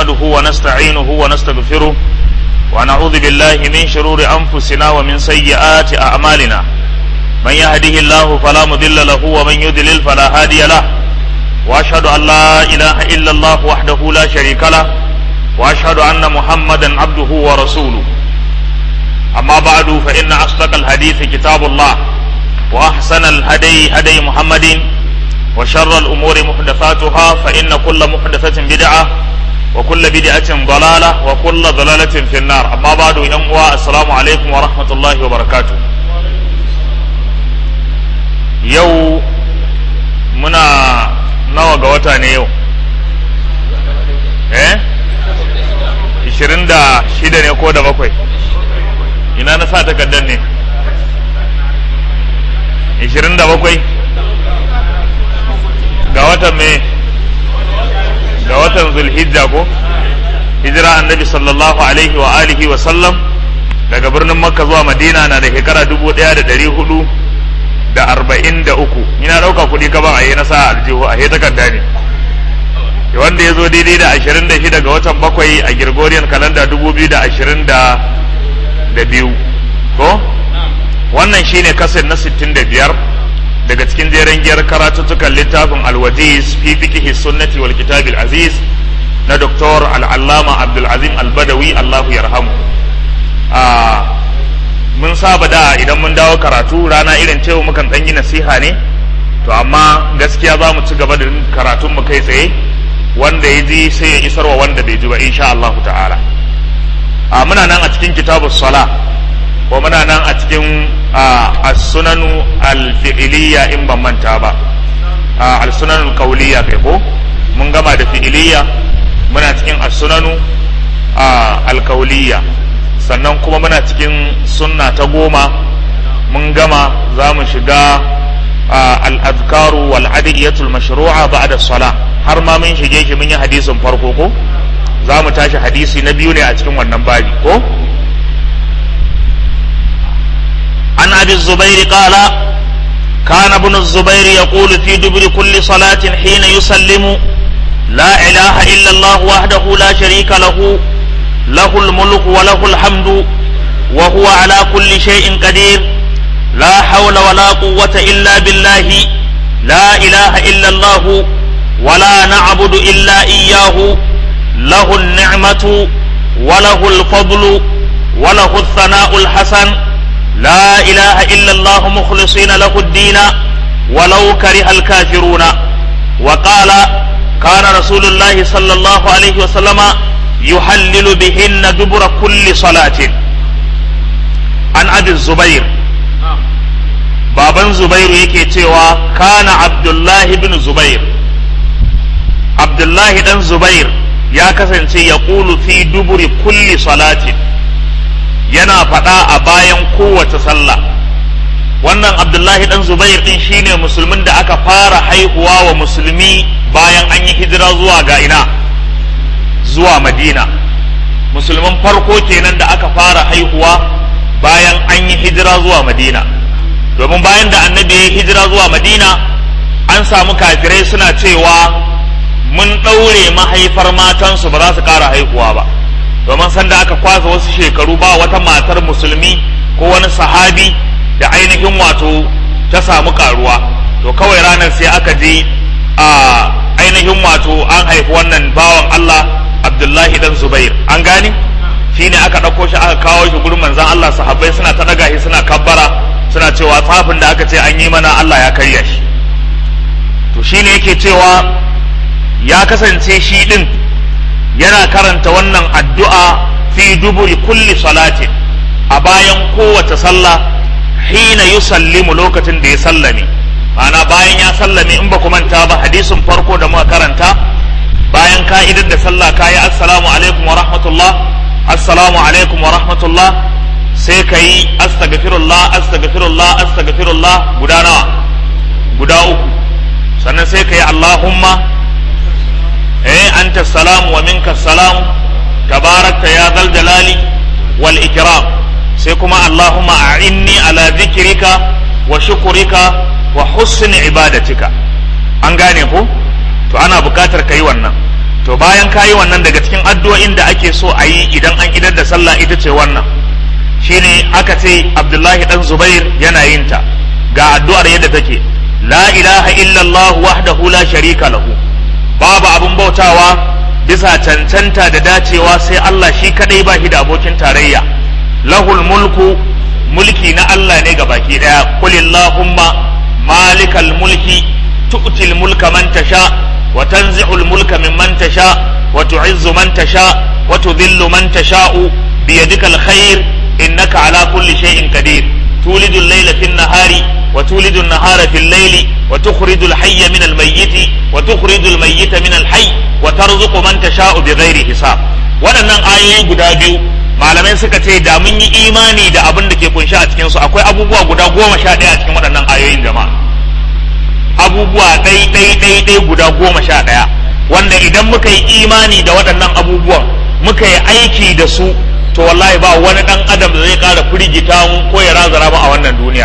نحمده ونستعينه ونستغفره ونعوذ بالله من شرور أنفسنا ومن سيئات أعمالنا من يهده الله فلا مضل له ومن يضلل فلا هادي له وأشهد أن لا إله إلا الله وحده لا شريك له وأشهد أن محمدا عبده ورسوله أما بعد فإن أصدق الحديث كتاب الله وأحسن الهدي هدي محمد وشر الأمور محدثاتها فإن كل محدثة بدعة وكل بدعة ضلالة وكل ضلالة في النار أما بعد ينقوى السلام عليكم ورحمة الله وبركاته يو منا نوى قوتا نيو eh ishirin da shida ne ko da bakwai ina na sa takardar ne ishirin da bakwai ga watan me ga watan zulhijja ko hijira annabi sallallahu alaihi wa alihi wa sallam daga birnin makka zuwa madina na da shekara dubu daya da dari hudu da arba'in da uku ina ɗauka kuɗi gaban a yi na sa aljihu a takarda ne wanda ya zo daidai da ashirin da shida ga watan bakwai a Gregorian kalanda dubu biyu da ashirin da biyu ko wannan shine kasar na sittin da biyar daga cikin jeren giyar karatuttukan littafin alwajiz fi fiqhi sunnati wal kitabil aziz na doktor al'allama abdulazim albadawi allahu yarhamu mun saba da idan mun dawo karatu rana irin cewa mukan ɗan yi nasiha ne to amma gaskiya za mu ci gaba da karatun mu kai tsaye wanda ya ji sai ya isarwa wanda bai ji ba insha Allah ta'ala a muna nan a cikin kitabus sala ko muna nan a cikin as-sunanu al-fi'liya in ban manta ba al-sunanu al-qawliya kai ko mun gama da fi'liya muna cikin as-sunanu al-qawliya sannan kuma muna cikin sunna ta goma mun gama za mu shiga al-adhkaru wal adiyatul mashru'a ba'da salah har ma mun shige shi mun yi hadisin farko ko za mu tashi hadisi na biyu ne a cikin wannan babi ko an abi zubairi qala كان ابن الزبير يقول في دبر كل صلاة حين يسلم لا إله إلا الله وحده لا شريك له له الملك وله الحمد وهو على كل شيء قدير لا حول ولا قوة إلا بالله لا إله إلا الله ولا نعبد إلا إياه له النعمة وله الفضل وله الثناء الحسن لا إله إلا الله مخلصين له الدين ولو كره الكافرون وقال كان رسول الله صلى الله عليه وسلم يحلل بهن دبر كل صلاة عن أبي الزبير baban zubairu yake cewa kana abdullahi bin zubair abdullahi dan zubair ya kasance ya ƙulu fi duburi kulli salatin yana faɗa a bayan kowace sallah wannan abdullahi dan zubair din shine musulmin da aka fara haihuwa wa musulmi bayan an yi hijira zuwa ga ina zuwa madina musulmin farko kenan da aka fara haihuwa bayan an yi hijira zuwa madina domin bayan da annabi ya hijira zuwa madina an samu kafirai suna cewa mun ɗaure mahaifar matansu ba za su ƙara haihuwa ba domin sanda aka kwasa wasu shekaru ba wata matar musulmi ko wani sahabi da ainihin wato ta samu karuwa to kawai ranar sai aka ji a ainihin wato an haifi wannan bawan Allah Abdullahi dan Zubair an gane shine aka ɗauko shi aka kawo shi gurin manzon Allah sahabbai suna ta ɗaga shi suna kabbara suna cewa tsafin da aka ce an yi mana Allah ya karya shi to shine yake cewa ya kasance shi ɗin yana karanta wannan addu'a fi duburi kulli salatin a bayan kowace sallah hina yusallimu lokacin da ya sallame ma'ana bayan ya sallame in ba ku manta ba hadisin farko da muka karanta bayan ka'idar da sallah kayi assalamu alaikum wa rahmatullah assalamu alaikum wa rahmatullah sai ka yi astaghfirullah astaghfirullah astaghfirullah guda nawa guda uku sannan sai ka yi allahumma eh anta salam wa minka salam tabarakta ya zal jalali wal ikram sai kuma allahumma a'inni ala dhikrika wa shukrika wa husni ibadatika an gane ko to ana bukatar kai wannan to bayan kayi wannan daga cikin addu'o'in da ake so a yi idan an idar da sallah ita ce wannan shine aka ce Abdullahi dan Zubair yana yin ta ga addu'ar yadda take la ilaha illallah wahdahu la sharika lahu babu abun bautawa bisa cancanta da dacewa sai Allah shi kadai ba shi da abokin tarayya lahul mulku mulki na Allah ne ga baki daya kulillahumma malikal mulki tu'til mulka man tasha wa tanzi'ul mulka mimman tasha wa tu'izzu man tasha wa tudhillu man tasha'u biyadikal khair innaka ala kulli shay'in qadir تولد الليل في النهار وتولد النهار في الليل وتخرج الحي من الميت وتخرج الميت من الحي وترزق من تشاء بغير حساب waɗannan ayoyi guda biyu malamai suka ce da mun yi imani da abin da ke kunshi a cikinsu akwai abubuwa guda goma sha ɗaya a cikin waɗannan ayoyin jama'a abubuwa ɗai ɗai ɗai ɗai guda goma sha ɗaya wanda idan muka yi imani da waɗannan abubuwan muka yi aiki da su to wallahi ba wani dan adam da zai kara firgita mu ko ya razara mu a wannan duniyar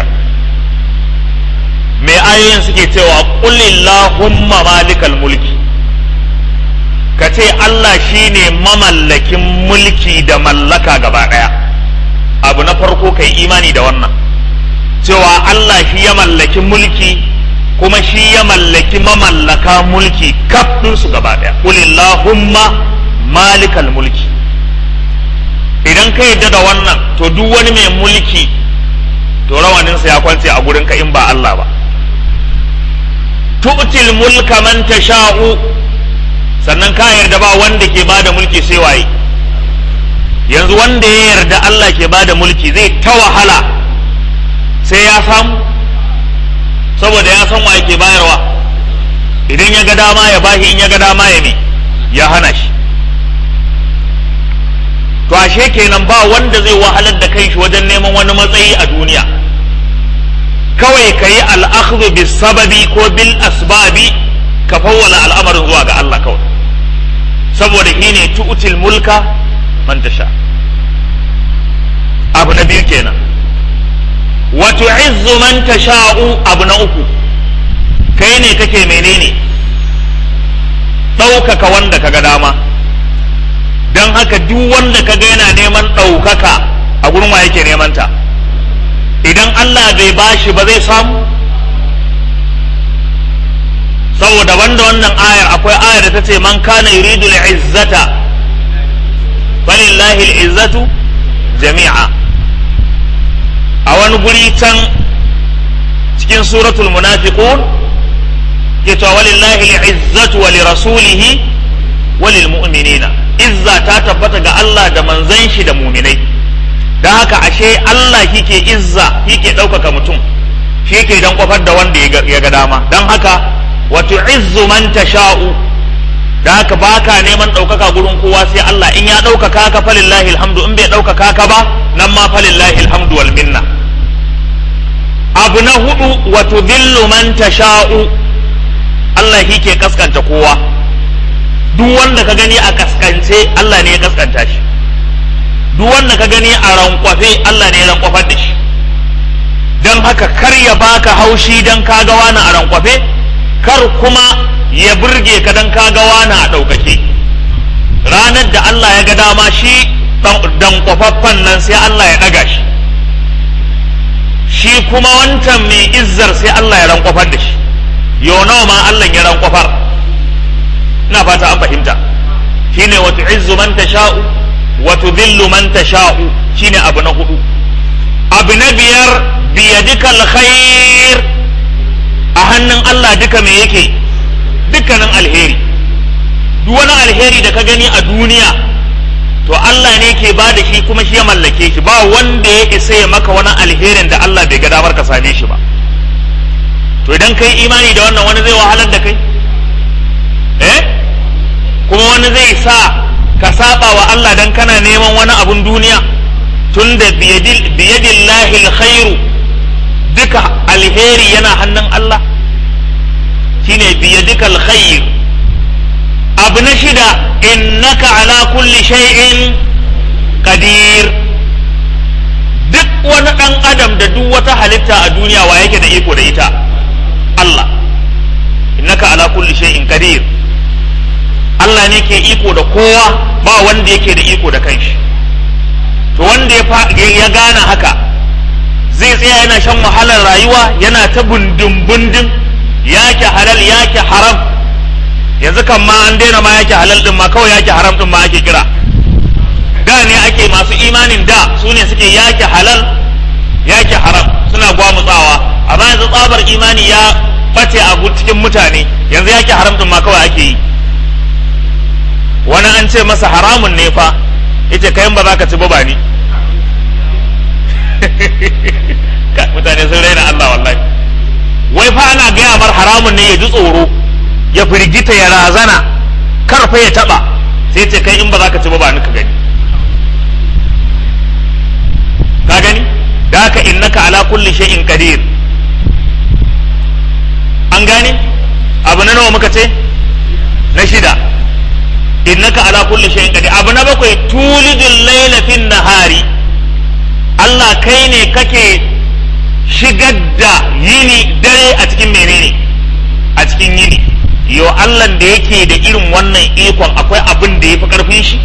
me ayoyin suke cewa qulillahumma malikal mulki ka ce Allah shine mamallakin mulki da mallaka gaba daya abu na farko kai imani da wannan cewa Allah shi ya mallaki mulki kuma shi ya mallaki mamallaka mulki kaf su gaba daya qulillahumma malikal mulki idan ka yadda da wannan to duk wani mai mulki to rawaninsa ya kwance a gurinka in ba Allah ba tu'til mulka man tasha'u sannan ka yarda ba wanda ke bada mulki sai waye yanzu wanda ya yarda Allah ke bada mulki zai ta wahala sai ya samu saboda ya san waye ke bayarwa idan ya ga dama ya bashi in ya ga dama ya me ya hana shi to ashe kenan ba wanda zai wahalar da kanshi wajen neman wani matsayi a duniya kawai ka yi al'akhdhu bis sababi ko bil asbabi ka fawwala al'amarin zuwa ga Allah kawai saboda shi ne tu'til mulka man tasha abu na biyu kenan wa tu'izzu man tasha'u abu na uku kai ne kake menene ɗaukaka wanda kaga dama don haka duk wanda ka ga yana neman ɗaukaka a gurin wa yake neman ta idan Allah bai bashi ba zai samu saboda wanda wannan ayar akwai ayar da ta ce man kana yuridu izzata falillahi izzatu jami'a a wani guri can cikin suratul munafiqun ke cewa walillahi izzatu wa lirasulihi wa lilmu'minina izza ta tabbata ga Allah da manzan shi da muminai don haka ashe Allah kike izza kike ɗaukaka mutum shi ke dan kwafar da wanda ya ga dama don haka wato izzu man tasha'u da haka baka neman ɗaukaka gurin kowa sai Allah in ya ɗaukaka ka falillahi alhamdu in bai ɗaukaka ka ba nan ma falillahi alhamdu wal minna abu na hudu wato dillu man tasha'u Allah kike kaskanta kowa duk wanda ka gani a kaskance Allah ne ya kaskanta shi duk wanda ka gani a rankwafe Allah ne ya rankwafar da shi don haka kar ya baka haushi don ka ga wani a rankwafe kar kuma ya burge ka don ka ga wani a ɗaukake ranar da Allah ya ga dama shi dan kwafaffen nan sai Allah ya ɗaga shi shi kuma wancan mai izzar sai Allah ya rankwafar da shi yau nawa ma Allah ya rankwafar ina fata an fahimta shine wa tu'izzu man tasha'u wa tudhillu man tasha'u shine abu na hudu abu na biyar biyadika alkhair a hannun Allah duka me yake dukkanin alheri duk wani alheri da ka gani a duniya to Allah ne ke ba da shi kuma shi ya mallake shi ba wanda ya isa ya maka wani alherin da Allah bai ga damar ka same shi ba to idan kai imani da wannan wani zai wahalar da kai eh kuma wani zai sa ka saba wa Allah dan kana neman wani abun duniya tun da biyadillahi alkhairu duka alheri yana hannun Allah shine biyadika alkhair abu na shida innaka ala kulli shay'in qadir duk wani dan adam da duk wata halitta a duniya wa yake da iko da ita Allah innaka ala kulli shay'in qadir Allah ne ke iko da kowa ba wanda yake da iko da kanshi to wanda ya gane haka zai tsaya yana shan wahalar rayuwa yana ta bundin bundin yake halal yake haram yanzu kan ma an daina ma yake halal din ma kawai yake haram din ma ake kira da ne ake masu imanin da su ne suke yake halal yake haram suna gwamutsawa amma yanzu tsabar imani ya bace a cikin mutane yanzu yake haram din ma kawai ake yi wani an ce masa haramun ne fa yace kayan ba za ka ci ba ni mutane sun raina Allah wallahi wai fa ana gaya mar haramun ne ya ji tsoro ya firgita ya razana karfa ya taba sai ce kai in ba za ka ci ba ni ka gani ka gani da haka innaka ala kulli shay'in qadir an gane abu na nawa muka ce na shida innaka ala kulli shay'in qadir abu na bakwai tulidul layla fin nahari Allah kai ne kake shigar da yini dare a cikin menene a cikin yini yo Allah da yake da irin wannan ikon akwai abin da ya fi karfin shi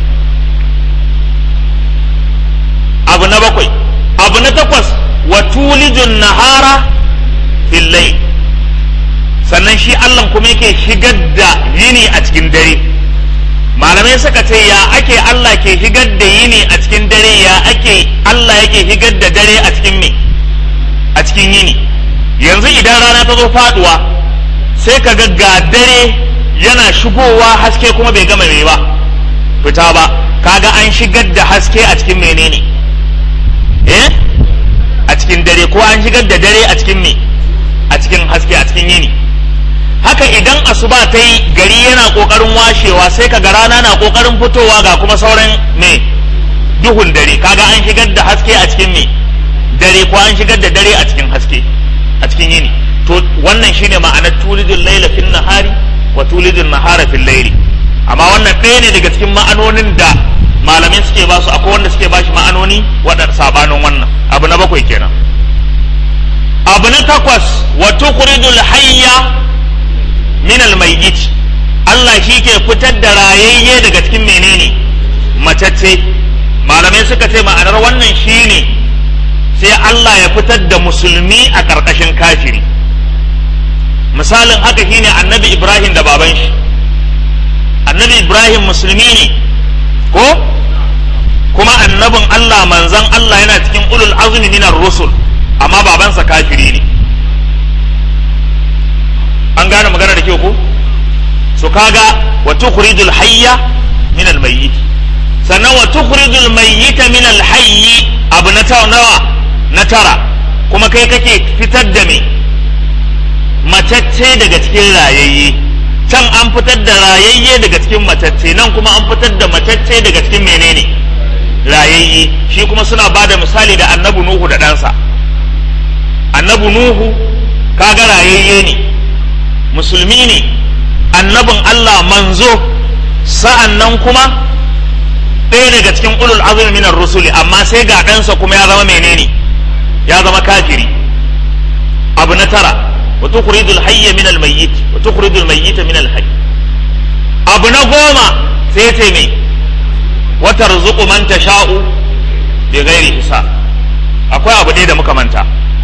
abu na bakwai abu na takwas wa tulijun nahara fil layl sannan shi Allah kuma yake shigar da yini a cikin dare malamai suka ce ya ake Allah ke shigar da yini a cikin dare ya ake Allah yake shigar da dare a cikin me a cikin yini yanzu idan rana ta zo faduwa sai ka ga ga dare yana shigowa haske kuma bai gama mai ba fita ba kaga an shigar da haske a cikin menene eh a cikin dare ko an shigar da dare a cikin me a cikin haske a cikin yini haka idan asuba ta yi gari yana kokarin washewa sai kaga rana na kokarin fitowa ga kuma sauran me duhun dare kaga an shigar da haske a cikin me dare ko an shigar da dare a cikin haske a cikin yini to wannan shine ma'anar tulidul laila fil nahari wa tulidul nahara fil laili amma wannan ɗaya ne daga cikin ma'anonin da malamai suke ba su akwai wanda suke ba shi ma'anoni waɗanda sabanin wannan abu na bakwai kenan abu na takwas wa tukhrijul hayya min al mayyit Allah shi ke fitar da rayayye daga cikin menene matacce malamai suka ce ma'anar wannan shine sai Allah ya fitar da musulmi a ƙarƙashin kafiri misalin haka shine annabi Ibrahim da baban shi annabi Ibrahim musulmi ne ko kuma annabin Allah manzan Allah yana cikin ulul azumi minar rusul amma babansa kafiri ne an gane magana da kyau ko so kaga wa tukhrijul hayya min al mayyit sannan wa tukhrijul mayyita min al hayyi abu na nawa na tara kuma kai kake fitar da me matacce daga cikin rayayye can an fitar da rayayye daga cikin matacce nan kuma an fitar da matacce daga cikin menene rayayye shi kuma suna ba da misali da annabi nuhu da ɗansa annabi nuhu kaga rayayye ne musulmi ne annabin allah manzo sa'an nan kuma ɗaya daga cikin ulul azumi minar rusuli amma sai ga ɗansa kuma ya zama menene ya zama kafiri abu na tara wa tukhrijul hayya min al mayyit wa tukhrijul mayyita min al hayy abu na goma sai ce me wa tarzuqu man tasha'u bi ghairi hisab akwai abu ɗaya da muka manta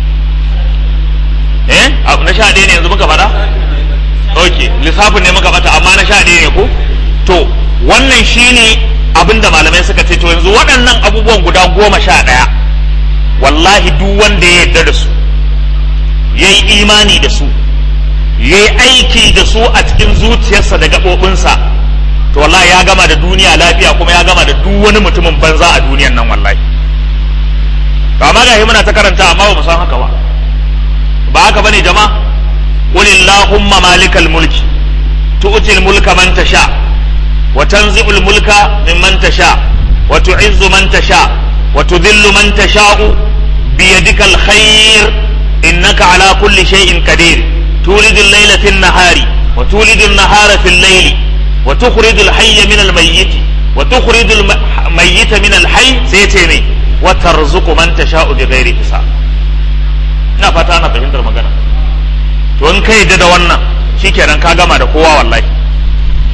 eh abu na sha ɗaya ne yanzu muka faɗa ok lissafin ne muka bata amma na sha ɗaya ne ko to wannan shine abinda malamai suka ce to yanzu waɗannan abubuwan guda goma sha ɗaya wallahi duk wanda ya yarda da su ya yi imani da su ya yi aiki da su a cikin zuciyarsa da gaɓoɓinsa to wallahi ya gama da duniya lafiya kuma ya gama da duk wani mutumin banza a duniyan nan wallahi to amma ga muna ta karanta amma ba mu san haka ba ba haka bane jama'a qul illahumma malikal mulki tu'til mulka man tasha wa tanzi'ul mulka mimman tasha wa tu'izzu man tasha wa tudhillu man tasha'u بيدك الخير إنك على كل شيء قدير تولد الليل في النهار وتولد النهار في الليل وتخرج الحي من الميت وتخرج الميت من الحي سيتيني وترزق من تشاء بغير حساب ina fata ana fahimtar magana to in kai da wannan shikenan ka gama da kowa wallahi amma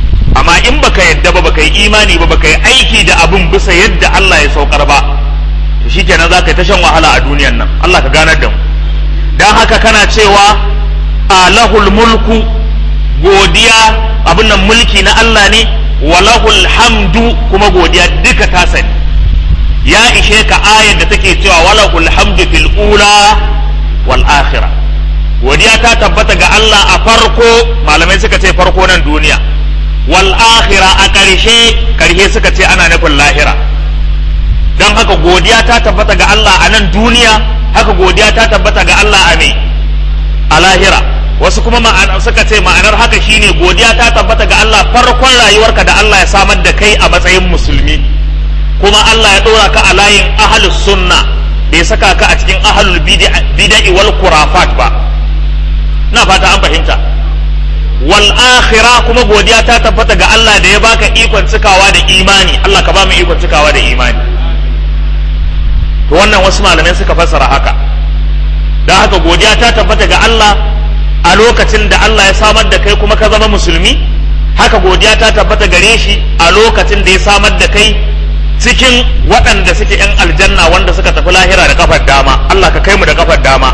amma in baka yadda ba baka yi imani ba baka yi aiki da abin bisa yadda Allah ya saukar ba to shikenan za ka yi ta shan wahala a duniyan nan Allah ka ganar da mu dan haka kana cewa alahul mulku godiya abin nan mulki na Allah ne walahul hamdu kuma godiya duka ta sani ya ishe ka ayar da take cewa walahul hamdu fil ula wal akhirah godiya ta tabbata ga Allah a farko malamai suka ce farko nan duniya wal akhirah a ƙarshe ƙarshe suka ce ana nufin lahira don haka godiya ta tabbata ga Allah a nan duniya haka godiya ta tabbata ga Allah a me a lahira wasu kuma suka ce ma'anar haka shine godiya ta tabbata ga Allah farkon rayuwarka da Allah ya samar da kai a matsayin musulmi kuma Allah ya ɗora ka a layin ahlus sunna bai saka ka a cikin ahlul bid'i wal kurafat ba na fata an fahimta wal akhira kuma godiya ta tabbata ga Allah da ya baka ikon cikawa da imani Allah ka ba mu ikon cikawa da imani to wannan wasu malamai suka fassara haka don haka godiya ta tabbata ga Allah a lokacin da Allah ya samar da kai kuma ka zama musulmi haka godiya ta tabbata gare shi a lokacin da ya samar da kai cikin waɗanda suke ‘yan aljanna wanda suka tafi lahira da kafar dama Allah ka kai mu da kafar dama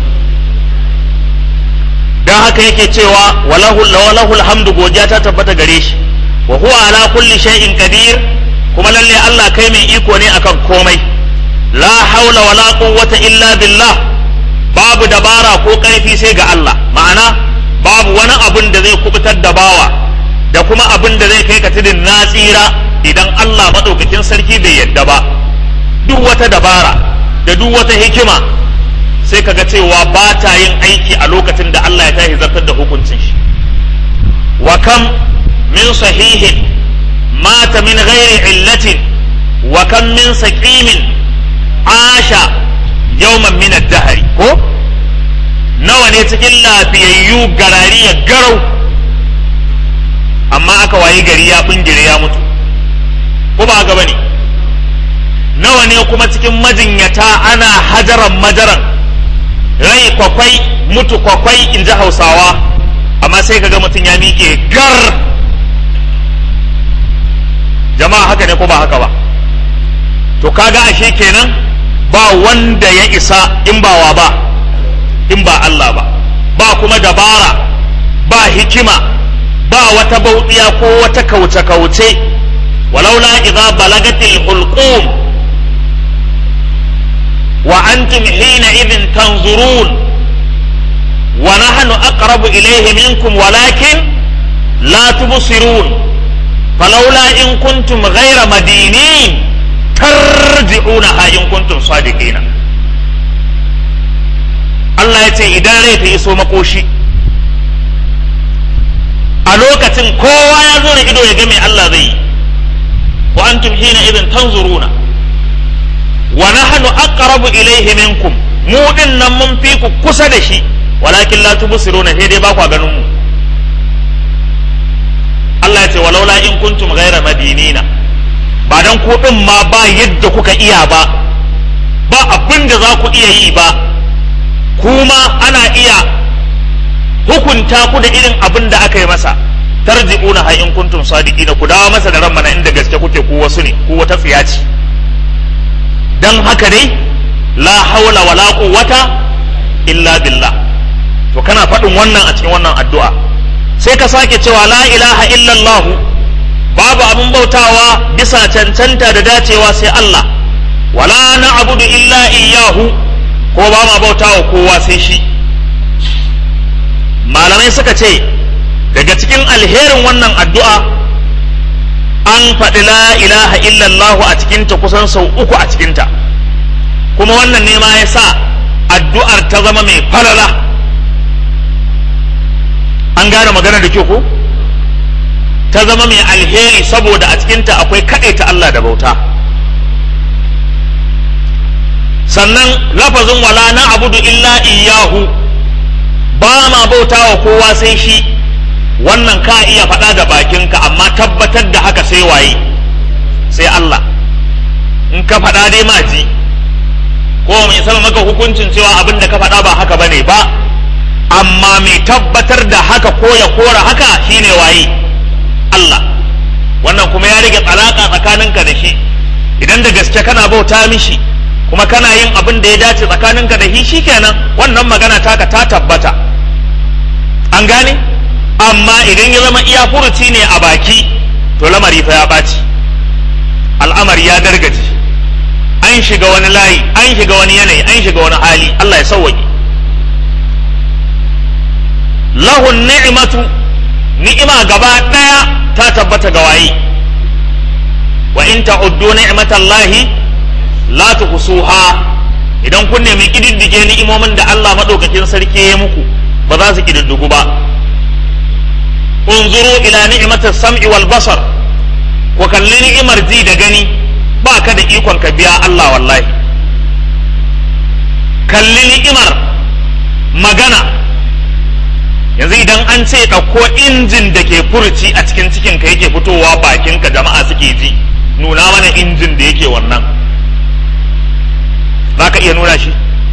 don haka yake cewa walahul hamdu godiya ta tabbata gare shi wa huwa ala kulli shay'in qadir kuma lalle Allah kai mai iko ne akan komai la haula wala quwwata illa billah babu dabara ko karfi sai ga Allah ma'ana babu wani abun da zai kubutar da bawa da kuma abin da zai kai ka tudun na tsira idan Allah madaukakin sarki bai yadda ba duk wata dabara da duk wata hikima sai kaga cewa ba ta yin aiki a lokacin da Allah ya tashi zartar da hukuncin shi wa kam min sahihin mata min ghairi illatin wa kam min saqimin asha yawman min ad-dahr ko nawa ne cikin lafiyayyu garari ya garau amma aka wayi gari ya bingire ya mutu ko ba ga bane nawa ne kuma cikin majinyata ana hajaran majaran rai kwakwai mutu kwakwai in ji hausawa amma sai kaga mutum ya miƙe gar jama'a haka ne ko ba haka ba to kaga ashe kenan ba wanda ya isa in ba wa ba in ba Allah ba ba kuma dabara ba hikima ba wata bauɗiya ko wata kauce-kauce walaula idza balagatil hulqum wa antum hina idhin tanzurun wa nahnu aqrabu ilayhi minkum walakin la tubsirun falaula in kuntum ghayra madinin tarji'unaha in kuntum sadiqina Allah ya ce idan rai ta iso makoshi a lokacin kowa ya zo da ido ya ga mai Allah zai yi wa antum hina idan tanzuruna wa nahnu aqrabu ilayhi minkum mu din nan mun fi ku kusa da shi walakin la tubsiruna sai dai ba ku ganin mu Allah ya ce walaula in kuntum ghaira madinina ba dan ku din ma ba yadda kuka iya ba ba abin da za ku iya yi ba kuma ana iya hukunta ku da irin abin da aka yi masa tarji'una ha in kuntum sadiqina ku dawo masa da ran mana inda gaske kuke ku wasu ne ku wata tsiya ce dan haka dai la haula wala quwwata illa billah to kana faɗin wannan a cikin wannan addu'a sai ka sake cewa la ilaha illallah babu abin bautawa bisa cancanta da dacewa sai Allah wala na'budu illa iyyahu ko ba ma bautawa kowa sai shi malamai suka ce daga cikin alherin wannan addu'a an faɗi la ilaha illallah a cikinta kusan sau uku a cikinta kuma wannan ne ma ya sa addu'ar ta zama mai falala an gane magana da kyau ko ta zama mai alheri saboda a cikinta akwai kaɗaita Allah da bauta sannan lafazin wala na abudu illa iyahu ba ma bauta wa kowa sai shi wannan ka iya faɗa da bakinka amma tabbatar da haka sai waye sai Allah in ka faɗa dai ma ji ko mai sama maka hukuncin cewa abin da ka faɗa ba haka bane ba amma mai tabbatar da haka ko ya kora haka shine waye Allah wannan kuma ya rage alaka tsakaninka da shi idan da gaske kana bauta mishi kuma kana yin abin da ya dace tsakaninka da shi shikenan wannan magana taka ta tabbata an gane amma idan ya zama iya furuci ne a baki to lamari fa ya ɓaci al'amari ya dargaje an shiga wani layi an shiga wani yanayi an shiga wani hali Allah ya sauwaƙe lahun ni'matu ni'ima gaba ɗaya ta tabbata ga waye wa in ta'uddu ni'matallahi la tuhsuha idan kun nemi kididdige ni'imomin da Allah madaukakin sarki ya muku ba za su kididdigu ba unzuru ila ni'matis sam'i wal basar ku kalli ni'imar ji da gani ba ka da ikon ka biya Allah wallahi kalli ni'imar magana yanzu idan an ce ɗauko injin da ke furci a cikin cikin ka yake fitowa bakin ka jama'a suke ji nuna mana injin da yake wannan za ka iya nuna shi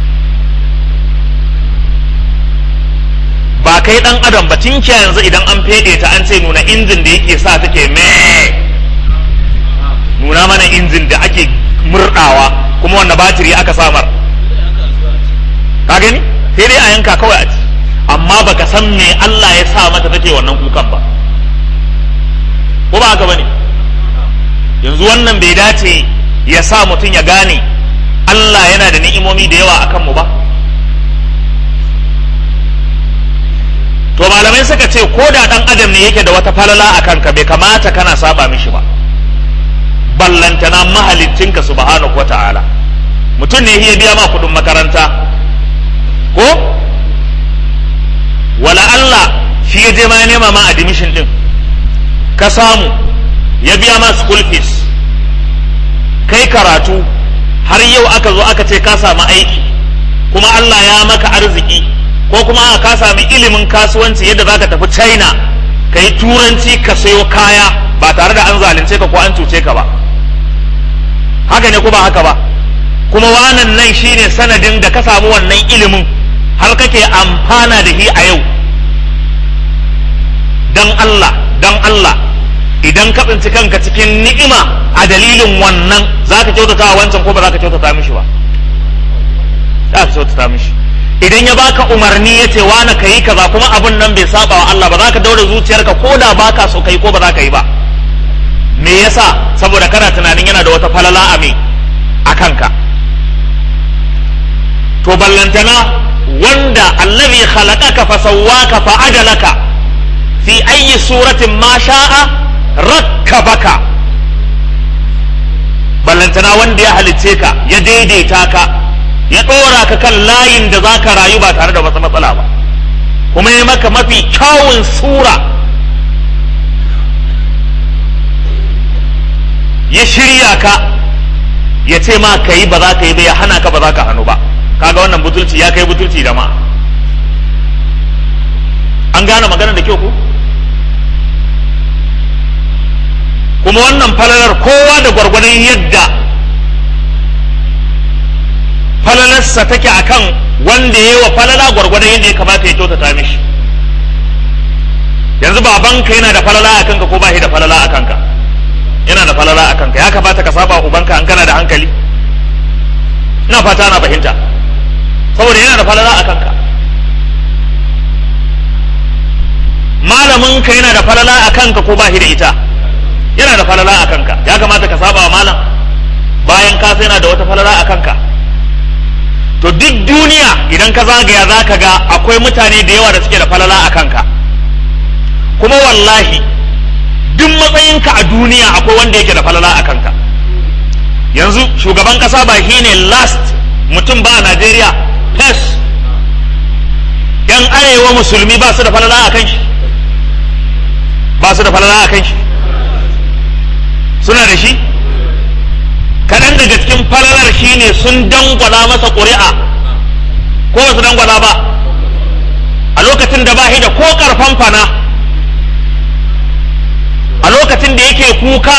ba kai dan adam ba tinkiya yanzu idan an fede ta an ce nuna injin da yake sa take me nuna mana injin da ake murdawa kuma wanda batiri aka samar ka gani sai dai a yanka kawai a ci amma baka san me Allah ya sa mata take wannan kukan ba ko ba haka bane yanzu wannan bai dace ya sa mutum ya gane Allah yana da ni'imomi da yawa akan mu ba to malamai suka ce ko da dan adam ne yake da wata falala a kanka bai kamata kana saba mishi ba ballantana mahalicinka subhanahu wata'ala mutum ne ya biya ma kudin makaranta ko wala Allah shi ya je ma ya nema ma admission din ka samu ya biya ma school fees kai karatu har yau aka zo aka ce ka samu aiki kuma Allah ya maka arziki ko kuma ka sami ilimin kasuwanci yadda za ka tafi china ka yi turanci ka sayo kaya ba tare da an zalunce ka ko an cuce ka ba haka ne ko ba haka ba kuma wannan nan shine sanadin da ka samu wannan ilimin har kake amfana da shi a yau dan Allah dan Allah idan ka tsinci kanka cikin ni'ima a dalilin wannan za ka kyautata wancan ko ba za ka kyautata mishi ba za ka kyautata mishi idan ya baka umarni ya ce wani ka yi kaza kuma abun nan bai saba wa Allah ba za ka daure zuciyarka ko da baka so ka yi ko ba za ka yi ba me yasa saboda kana tunanin yana da wata falala a me a kanka to ballantana wanda allazi khalaqaka fa sawwaka fa adalaka fi ayyi suratin ma sha'a rakkabaka ballantana wanda ya halicce ka ya daidaita ka ya ɗora ka kan layin da za ka rayu ba tare da wata matsala ba kuma ya maka mafi kyawun sura ya shirya ka ya ce ma ka yi ba za ka yi ba ya hana ka ba za ka hannu ba kaga wannan butulci ya kai butulci da ma an gane magana da kyau ko kuma wannan falalar kowa da gwargwadon yadda falalarsa take akan wanda ya yi wa falala gwargwadon yadda ya kamata ya kyautata mishi yanzu babanka yana da falala a kanka ko ba shi da falala a kanka yana da falala a kanka ya kamata ka saba ubanka an kana da hankali ina fata na fahimta saboda yana da falala a kanka malaminka yana da falala a kanka ko ba shi da ita yana da falala a kanka ya kamata ka saba wa malam bayan ka sai yana da wata falala a kanka to duk duniya idan ka zagaya za ka ga akwai mutane da yawa da suke da falala a kanka kuma wallahi duk matsayinka a duniya akwai wanda yake da falala a kanka yanzu shugaban kasa ba shi ne last mutum ba a najeriya first yan arewa musulmi ba su da falala a kan shi ba su da falala a kan shi suna da shi kaɗan daga cikin falalar shine sun dangwala masa ƙuri'a ko ba su dangwala ba a lokacin da ba shi da ko ƙarfan fana a lokacin da yake kuka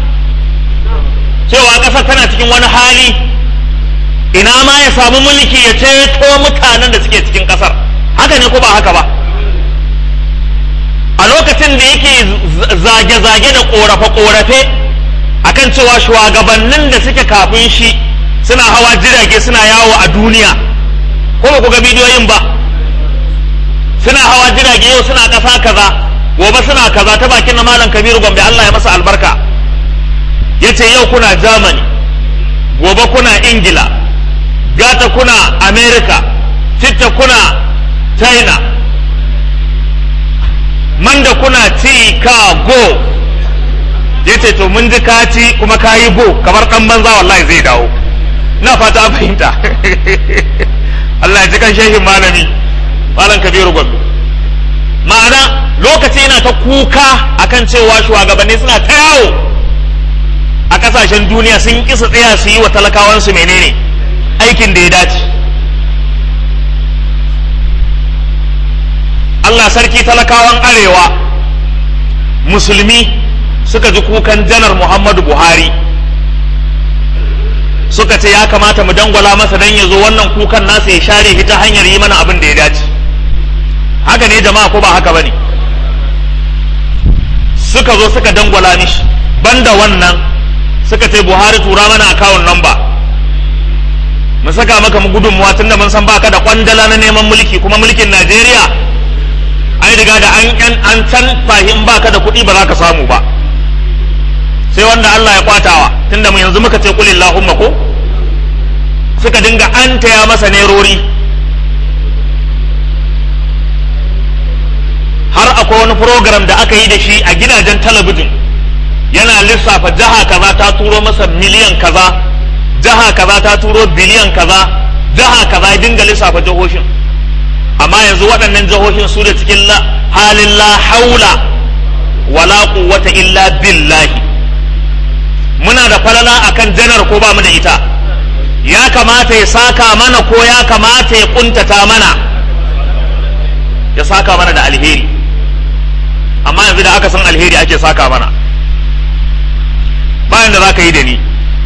cewa ƙasar tana cikin wani hali ina ma ya samu mulki ya ceto mutanen da suke cikin ƙasar haka ne ko ba haka ba a lokacin da yake zage-zage da korafe-korafe akan cewa shugabannin da suke kafin shi suna hawa jirage suna yawo a duniya ko ba ku ga bidiyoyin ba suna hawa jirage yau suna ƙasa kaza gobe suna kaza ta bakin na malam kabiru gombe Allah ya masa albarka ya ce yau kuna germany gobe kuna ingila gata kuna america citta kuna china manda kuna chicago ya ce to mun ji kaci kuma ka yi go kamar ɗan banza wallahi zai dawo na fata an fahimta Allah ya ji kan shehin malami malam kabiru gombe ma'ana lokaci yana ta kuka akan cewa shugabanni suna ta yawo a kasashen duniya sun kisa tsaya su yi wa talakawansu menene aikin da ya dace Allah sarki talakawan arewa musulmi suka ji kukan janar Muhammadu Buhari suka ce ya kamata mu dangwala masa don ya zo wannan kukan nasa ya share shi ta hanyar yi mana abin da ya dace haka ne jama'a ko ba haka ba ne suka zo suka dangwala mishi banda wannan suka ce buhari tura mana akawun namba mu saka maka mu gudunmuwa tun da mun san baka da kwandala na neman mulki kuma mulkin najeriya an riga da an an can fahim baka da kuɗi ba za ka samu ba sai wanda Allah ya kwatawa tunda mu yanzu muka ce kulillahumma ko suka dinga an taya masa nerori har akwai wani program da aka yi da shi a gidajen talabijin yana lissafa jiha kaza ta turo masa miliyan kaza jiha kaza ta turo biliyan kaza jiha kaza ya dinga lissafa jihohin amma yanzu waɗannan jihohin su da cikin halin la haula wala quwwata illa billahi muna da falala akan janar ko ba mu da ita ya kamata ya saka mana ko ya kamata ya kuntata mana ya saka mana da alheri amma yanzu da aka san alheri ake saka mana bayan da za ka yi da ni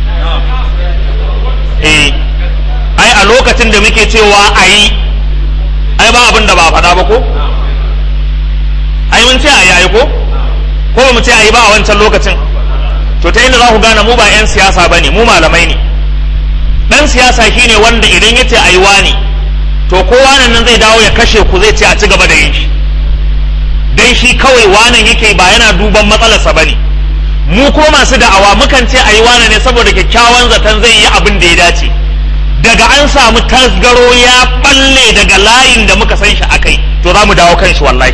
eh ai a lokacin da muke cewa a yi ai ba abin da ba faɗa ba ko ai mun ce a yayi ko ko ba mu ce a yi ba a wancan lokacin to ta inda za ku gane mu ba 'yan siyasa ba ne mu malamai ne ɗan siyasa shine wanda idan ya ce a yi wani to kowa nan zai dawo ya kashe ku zai ce a ci gaba da yin shi dan shi kawai wanan yake ba yana duban matsalarsa ba ne mu ko masu da'awa mukan ce a yi wane ne saboda kyakkyawan zaton zai yi abin da ya dace daga an samu tasgaro ya balle daga layin da muka san shi akai to za mu dawo kan shi wallahi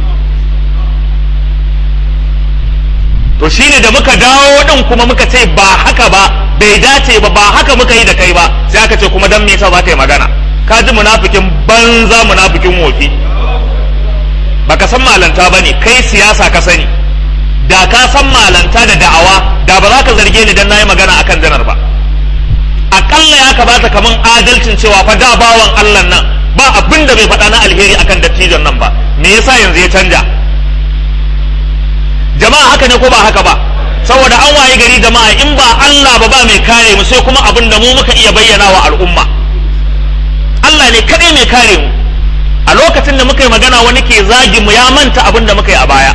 to shine da muka dawo din kuma muka ce ba haka ba bai dace ba ba haka muka yi da kai ba sai aka ce kuma dan me yasa za ka yi magana ka ji munafikin banza munafikin wofi baka san malanta bane kai siyasa ka sani da ka san malanta da da'awa da ba za ka zarge ni dan nayi magana akan janar ba akalla ya kamata kaman adalcin cewa fa da bawan Allah nan ba abin da bai faɗa na alheri akan dattijon nan ba me yasa yanzu ya canja jama'a haka ne ko ba haka ba saboda an waye gari jama'a in ba Allah ba ba mai kare mu sai kuma abin da mu muka iya bayyana wa al'umma Allah ne kadai mai kare mu a lokacin da muka yi magana wani ke zagi mu ya manta abin da muka yi a baya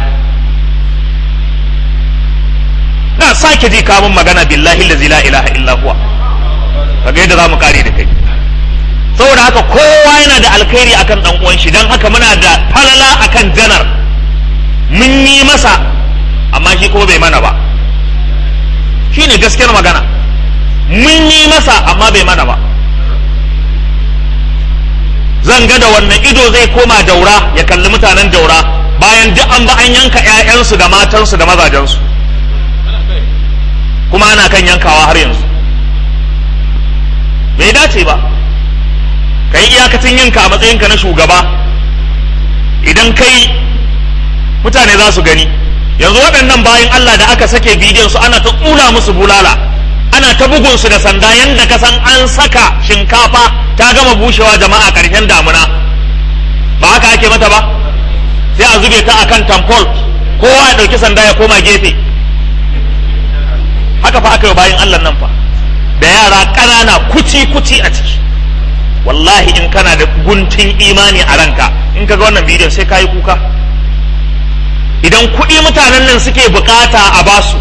na sake ji kamun magana billahi lazi la ilaha illa huwa kaga yadda zamu kare da kai saboda haka kowa yana da alkhairi akan dan uwan shi dan haka muna da falala akan janar mun yi masa amma shi kuma bai mana ba shine gaskiyar magana mun yi masa amma bai mana ba zan ga da wannan ido zai koma daura ya kalli mutanen daura bayan duk an ba an yanka 'ya'yansu da matansu da mazajensu kuma ana kan yankawa har yanzu bai dace ba ka yi iyakacin yanka a matsayinka na shugaba idan kai mutane za su gani yanzu waɗannan bayan Allah da aka sake bidiyon su ana ta tsula musu bulala ana ta bugun su da sanda yanda ka san an saka shinkafa ta gama bushewa jama'a ƙarshen damuna ba haka ake mata ba sai a zube ta akan tamfol kowa ya ɗauki sanda ya koma gefe haka fa aka yi bayan Allah nan fa da yara ƙanana kuci kuci a ciki wallahi in kana da guntun imani a ranka in ka ga wannan bidiyon sai ka yi kuka idan kuɗi mutanen nan suke bukata a basu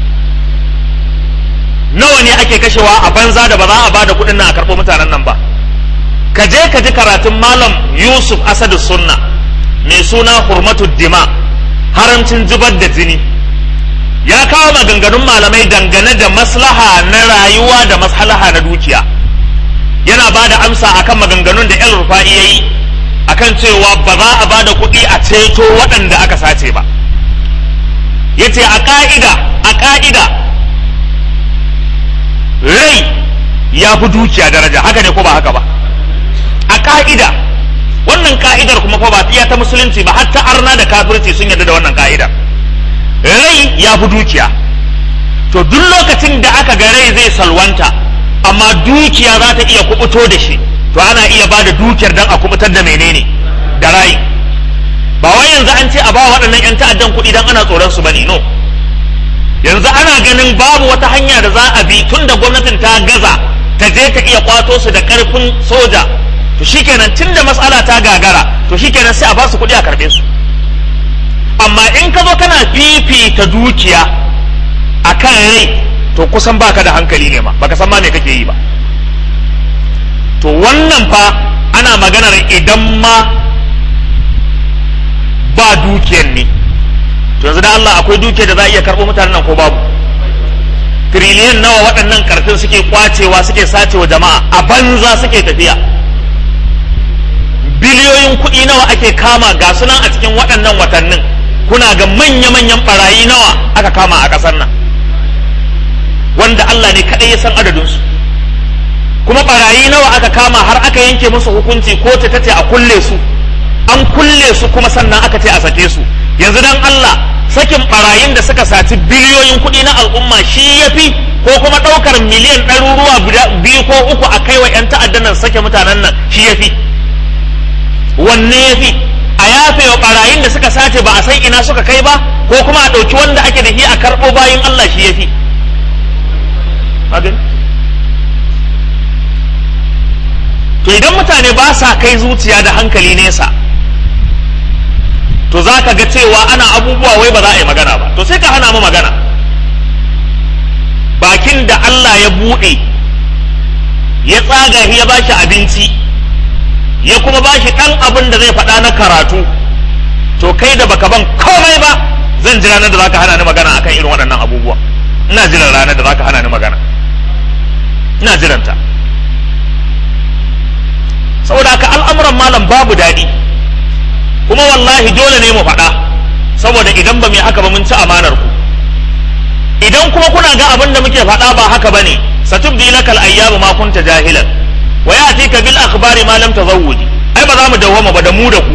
nawa ne ake kashewa a banza da ba za a ba da kuɗin nan a karɓo mutanen nan ba ka je ka ji karatun malam yusuf asadu sunna mai suna hurmatu dima haramcin zubar da jini ya kawo maganganun malamai dangane da maslaha na rayuwa da maslaha na dukiya yana ba da amsa akan maganganun da yan rufa'i ya yi akan cewa ba za a ba da kuɗi a ceto waɗanda aka sace ba ya ce a ƙa'ida a ƙa'ida rai ya fi dukiya daraja haka ne ko ba haka ba a ƙa'ida wannan ka'idar kuma fa ba iya ta musulunci ba hatta arna da kafirci sun yarda da wannan ka'idar rai ya fi dukiya to duk lokacin da aka ga rai zai salwanta amma dukiya za ta iya kubuto da shi to ana iya ba da dukiyar don a kubutar da menene da rai ba wai yanzu an ce a ba waɗannan 'yan ta'addan kuɗi don ana tsoron su bane no yanzu ana ganin babu wata hanya da za a bi tun da gwamnatin ta gaza ta je ta iya kwato su da ƙarfin soja to shikenan tun da matsala ta gagara to shikenan sai a ba su kuɗi a karɓe su amma in ka zo kana fifita dukiya a kan rai to kusan baka da hankali ne ma baka san ma me kake yi ba to wannan fa ana maganar idan ma ba dukiyar ne to yanzu da Allah akwai dukiyar da za a iya karɓo mutanen nan ko babu tiriliyan nawa waɗannan karfin suke kwacewa suke sacewa jama'a a banza suke tafiya biliyoyin kuɗi nawa ake kama ga sunan a cikin waɗannan watannin kuna ga manya-manyan barayi nawa aka kama a ƙasar nan wanda Allah ne kaɗai ya san adadinsu kuma barayi nawa aka kama har aka yanke musu hukunci ko ta tace a kulle su an kulle su kuma sannan aka ce a sake su yanzu dan Allah sakin barayin da suka saci biliyoyin kuɗi na al'umma shi ya fi ko kuma ɗaukar miliyan ɗaruruwa biyu ko uku a kai wa 'yan ta'addan nan sake mutanen nan shi ya fi wanne ya fi a yafe wa barayin da suka sace ba a san ina suka kai ba ko kuma a ɗauki wanda ake da shi a karɓo bayin Allah shi ya fi to idan mutane ba sa kai zuciya da hankali nesa to za ka ga cewa ana abubuwa wai ba za a yi magana ba to sai ka hana mu magana bakin da Allah ya buɗe ya tsaga ya ba shi abinci ya kuma ba shi ɗan abin da zai faɗa na karatu to kai da baka ban komai ba zan ji ranar da za ka hana ni magana akan irin waɗannan abubuwa ina jiran ranar da za ka hana ni magana ina jiranta saboda haka al'amuran malam babu daɗi kuma wallahi dole ne mu faɗa saboda idan ba mu haka ba mun ci amanar ku idan kuma kuna ga abin da muke faɗa ba haka bane satubdi lakal ayyamu ma kunta jahilan wa yatika bil akhbari ma lam tazawwudi ai ba za mu dawwama ba da mu da ku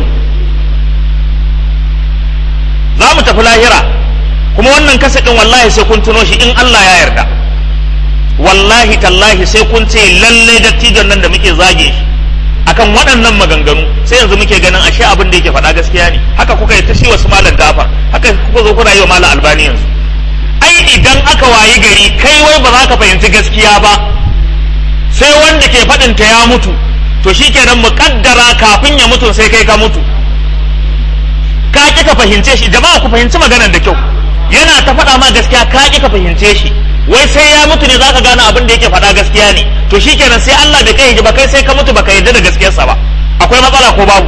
za mu tafi lahira kuma wannan kasa din wallahi sai kun tuno shi in Allah ya yarda wallahi tallahi sai kun ce lalle dattijon nan da muke zage shi akan waɗannan maganganu sai yanzu muke ganin ashe abin da yake faɗa gaskiya ne haka kuka yi ta shi wasu malam gafar haka kuka zo kuna yi wa malam albani yanzu ai idan aka wayi gari kai wai ba za ka fahimci gaskiya ba sai wanda ke faɗin ta ya mutu to shikenan mu kaddara kafin ya mutu sai kai ka mutu ka ki ka fahimce shi jama'a ku fahimci maganar da kyau yana ta faɗa ma gaskiya ka ki ka fahimce shi wai sai ya mutu ne zaka gane abin da yake faɗa gaskiya ne to shikenan sai Allah bai kai ba kai sai ka mutu baka yarda da gaskiyarsa ba akwai matsala ko babu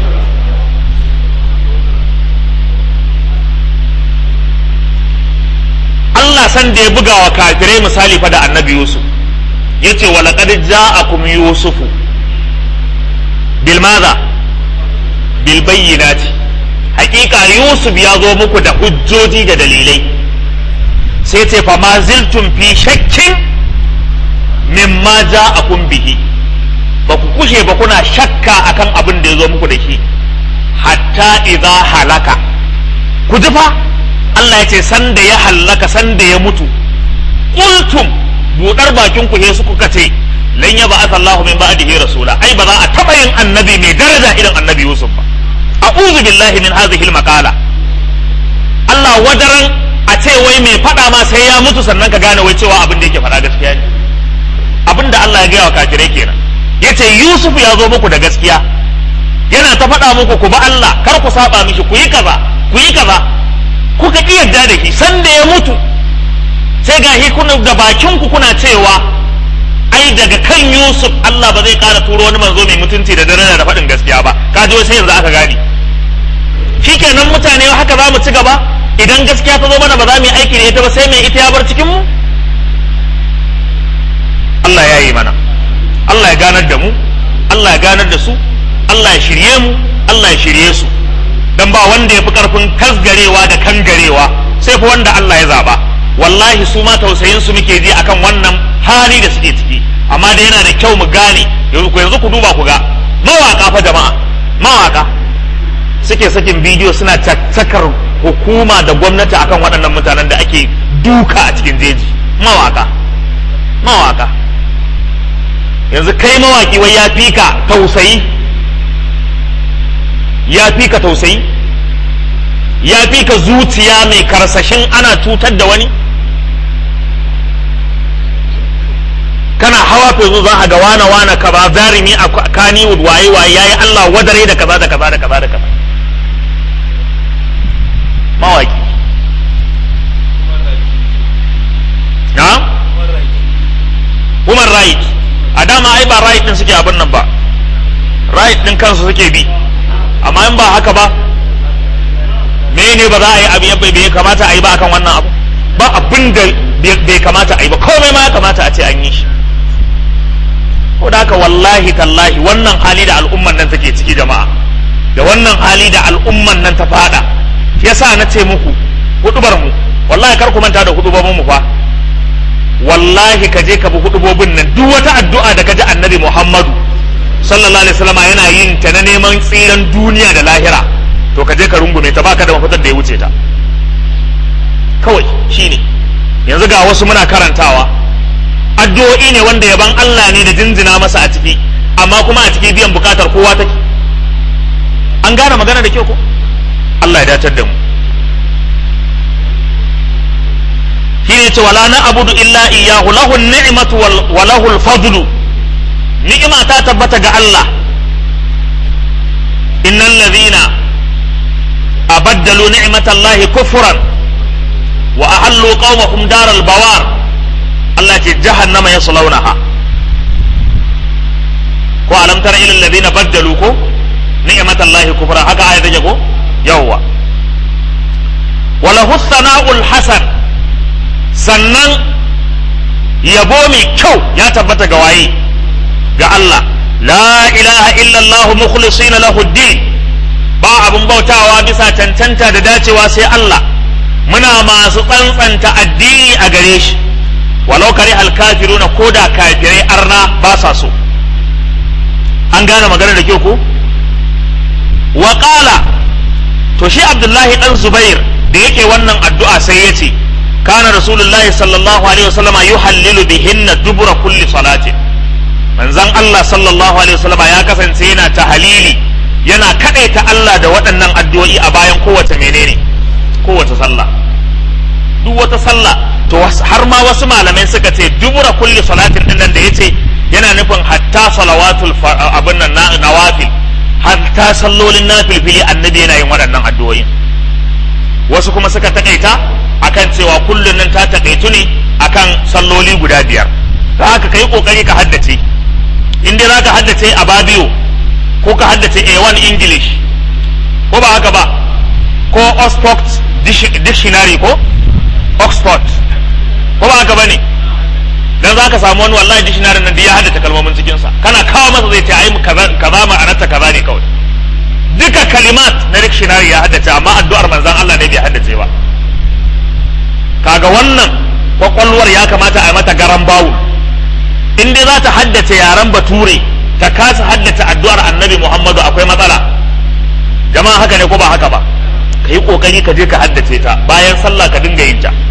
Allah san da ya buga wa kafirai misali fa da annabi Yusuf yace wa laqad ja'akum yusufu bil madha bil bayyinati hakika Yusuf ya zo muku da hujjoji da dalilai sai ce fa ma ziltum fi shakkin mimma ja'akum bihi ba ku kushe ba kuna shakka akan abin da ya zo muku da shi hatta idza halaka ku ji fa Allah ya ce san da ya halaka san da ya mutu qultum budar bakin ku sai su kuka ce lan ya ba'atha Allahu min ba'dihi rasula ai ba za a taba yin annabi mai daraja irin annabi Yusuf ba a'udhu billahi min hadhihi al-maqala Allah wadaran a ce wai mai faɗa ma sai ya mutu sannan ka gane wai cewa abin da yake faɗa gaskiya ne abin da Allah ya gaya wa kafirai kenan yace Yusuf ya zo muku da gaskiya yana ta faɗa muku ku ba Allah kar ku saba mishi ku yi kaza ku yi kaza kuka ki yarda da shi san da ya mutu sai ga shi kuna da bakin ku kuna cewa ai daga kan Yusuf Allah ba zai ƙara turo wani manzo mai mutunci da dare da faɗin gaskiya ba ka ji sai yanzu aka gane shikenan mutane haka za mu ci gaba idan gaskiya ta zo mana ba za mu yi aiki da ita ba sai mai ita ya bar cikin mu Allah ya yi mana Allah ya ganar da mu Allah ya ganar da su Allah ya shirye mu Allah ya shirye su dan ba wanda ya fi karfin kasgarewa da kangarewa sai fa wanda Allah ya zaba wallahi su ma tausayin su muke ji akan wannan hali da suke ciki amma da yana da kyau mu gane yanzu ku duba ku ga mawaka fa jama'a mawaka suke sakin bidiyo suna caccakar hukuma da gwamnati akan waɗannan mutanen da ake duka a cikin jeji mawaka mawaka yanzu kai mawaki wai ya fi ka tausayi ya fi ka tausayi ya fi ka zuciya mai karsashin ana cutar da wani kana hawa fezu za a ga wana wana ka ba zarimi a kaniwood waye waye yayi Allah wadare da kaza da kaza da kaza da kaza mawaki na human right a dama ai ba right din suke abin nan ba right din kansu suke bi amma in ba haka ba me ne ba za a yi abu yabba bai kamata a yi ba akan wannan abu ba abin da bai kamata a yi ba komai ma ya kamata a ce an yi shi ko da haka wallahi tallahi wannan hali da al'umman nan take ciki jama'a da wannan hali da al'umman nan ta fada yasa na ce muku hudubar mu wallahi kar ku manta da hudubobin mu fa wallahi ka je ka bi hudubobin nan duk wata addu'a da ka ji annabi Muhammadu sallallahu alaihi wasallam yana yin ta na neman tsiran duniya da lahira to ka je ka rungume ta baka da mafitar da ya wuce ta kawai shine yanzu ga wasu muna karantawa addu'o'i ne wanda yaban Allah ne da jinjina masa a ciki amma kuma a ciki biyan bukatar kowa take an gane magana da kyau ko Allah ya datar da mu shine ce wala na abudu illa iyyahu lahu ni'matu wa lahu al-fadlu ni'ima ta tabbata ga Allah innal ladhina abaddalu ni'matallahi kufran wa ahallu qaumahum daral bawar Allah ce jahannama yaslawnaha ko alam tara ila alladhina baddalu ko ni'matallahi kufran haka aya take ko yawwa wala husna'ul hasan sannan yabo mai kyau ya tabbata ga waye ga Allah la ilaha illallah mukhlisina lahu din ba abun bautawa bisa cancanta da dacewa sai Allah muna masu tsantsanta addini a gare shi walau kare alkafiruna ko da kafirai arna ba sa so an gane magana da kyau ko wa qala to shi abdullahi dan zubair da yake wannan addu'a sai ya ce kana rasulullahi sallallahu alaihi wasallama yuhallilu bihinna dubura kulli salatin manzon Allah sallallahu alaihi wasallama ya kasance yana tahalili yana kadaita Allah da waɗannan addu'o'i a bayan kowace menene kowace sallah duk wata sallah to har ma wasu malamai suka ce dubura kulli salatin din nan da yace yana nufin hatta salawatul abin nan nawafil hatta sallolin nafilfili annabi yana yin waɗannan addu'o'in wasu kuma suka takaita akan cewa kullun nan ta takaitu ne akan salloli guda biyar ta haka kai kokari ka haddace in dai zaka haddace a babiyo ko ka haddace A1 English ko ba haka ba ko Oxford dictionary ko Oxford ko ba haka bane dan zaka samu wani wallahi dictionary nan da ya haddace kalmomin cikin sa kana kawo masa zai ce ai kaza kaza ma'anarta kaza ne kawai duka kalimat na dictionary ya haddace amma addu'ar manzon Allah ne bai haddace ba kaga wannan kwakwalwar ya kamata a yi mata garan bawu in dai za ta haddace yaren bature ta kasa haddace addu'ar annabi muhammadu akwai matsala jama'a haka ne ko ba haka ba ka yi kokari ka je ka haddace ta bayan sallah ka dinga yin ta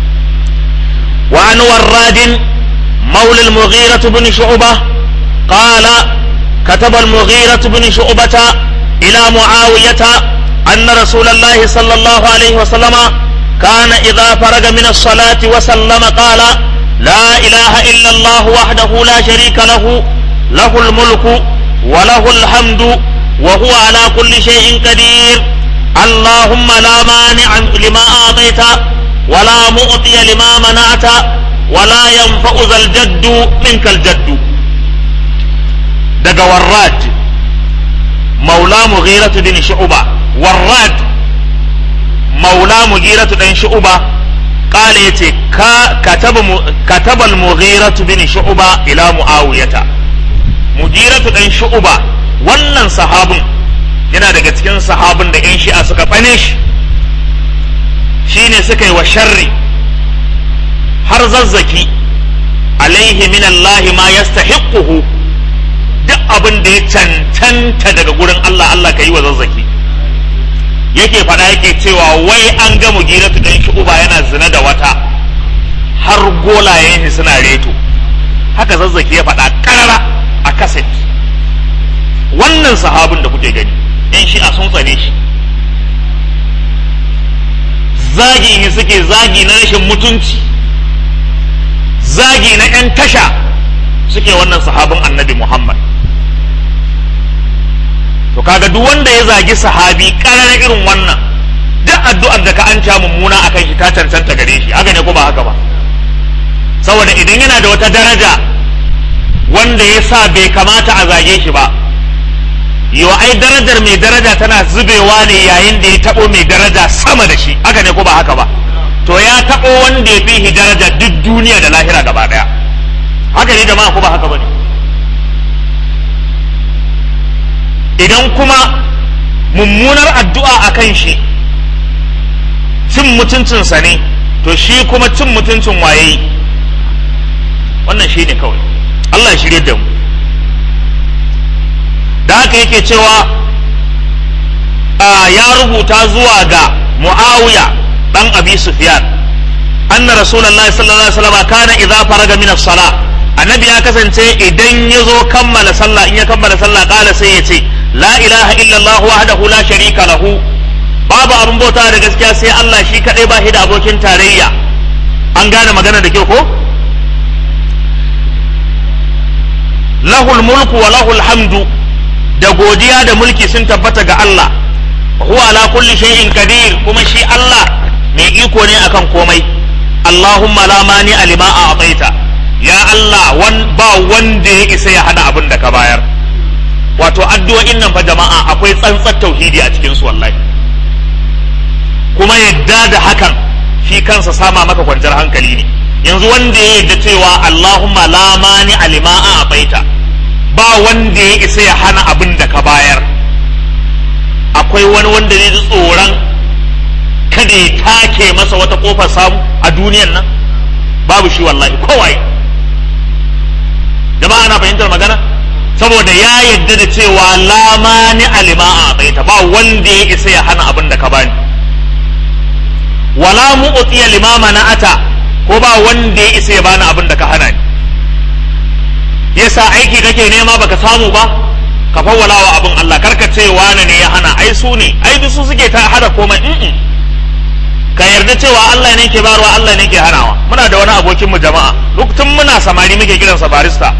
wa an warradin maula al-mughira ibn shu'bah qala كتب المغيرة بن شعبة إلى معاوية أن رسول الله صلى الله عليه وسلم كان إذا فرغ من الصلاة وسلم قال لا إله إلا الله وحده لا شريك له له الملك وله الحمد وهو على كل شيء قدير Allahumma la mani'a lima a'taita wala mu'tiya lima mana'ta wala yanfa'u zal jaddu minkal jaddu daga warrad maula mughiratu bin shu'ba warrad maula mughiratu dan shu'ba قال يتي كتب كتب المغيرة بن شعبة إلى معاوية مغيرة بن شعبة wannan sahabin yana daga cikin sahabin da 'yan shi'a suka tsane shi shine suka yi wa sharri har zazzaki alaihi min Allah ma yastahiquhu duk abin da ya cancanta daga gurin Allah Allah ka yi wa zazzaki yake faɗa yake cewa wai an ga mugiratu dan uba yana zina da wata har golayen shi suna reto haka zazzaki ya faɗa karara a kaset wannan sahabin da kuke gani yan shi a sun tsane shi zagi ne suke zagi na rashin mutunci zagi na 'yan tasha suke wannan sahabin annabi muhammad to kaga duk wanda ya zagi sahabi ƙarar irin wannan duk addu'ar da ka an ca mummuna akan shi ta cancanta gare shi haka ne ko ba haka ba saboda idan yana da wata daraja wanda ya sa bai kamata a zage shi ba yau ai darajar mai daraja tana zubewa ne yayin da ya taɓo mai daraja sama da shi haka ne ko ba haka ba to ya taɓo wanda ya fi daraja duk duniya da lahira gaba ɗaya haka ne jama'a ko ba haka ba ne idan kuma mummunar addu'a a kan shi cin mutuncinsa ne to shi kuma cin mutuncin waye wannan shi ne kawai Allah ya shirye da mu da haka yake cewa ya rubuta zuwa ga mu'awiya dan abi sufyan anna rasulullahi sallallahu alaihi wasallam kana idza faraga min as-salah annabi ya kasance idan ya zo kammala sallah in ya kammala sallah kala sai ya ce la ilaha illallah wahdahu la sharika lahu babu abin bauta da gaskiya sai Allah shi kadai ba shi da abokin tarayya an gane magana da kyau ko lahul mulku wa lahul hamdu da godiya da mulki sun tabbata ga Allah huwa ala kulli shay'in qadir kuma shi Allah mai iko ne akan komai Allahumma la mani alima a ataita ya Allah wan ba wanda ya isa ya hada abin da ka bayar wato addu'o'in nan fa jama'a akwai tsantsar tauhidi a cikin su wallahi kuma yadda da hakan shi kansa sama maka kwanciyar hankali ne yanzu wanda ya yadda cewa Allahumma la mani alima a ataita ba wanda ya isa ya hana abin da ka bayar akwai wani wanda ne tsoron kada ya take masa wata kofar samu a duniyan nan babu shi wallahi kowai jama'a na fahimtar magana saboda ya yadda da cewa lamani alima a tsaita ba wanda ya isa ya hana abin da ka bani wala mu'tiya limama na ata ko ba wanda ya isa ya bani abin da ka hana ni yasa aiki kake nema baka samu ba ka fawwala wa abin Allah karka ce wani ne ya hana ai su ne ai duk su suke ta hada komai in ka yarda cewa Allah ne ke barwa Allah ne ke hanawa muna da wani abokin mu jama'a lokacin muna samari muke kiransa barista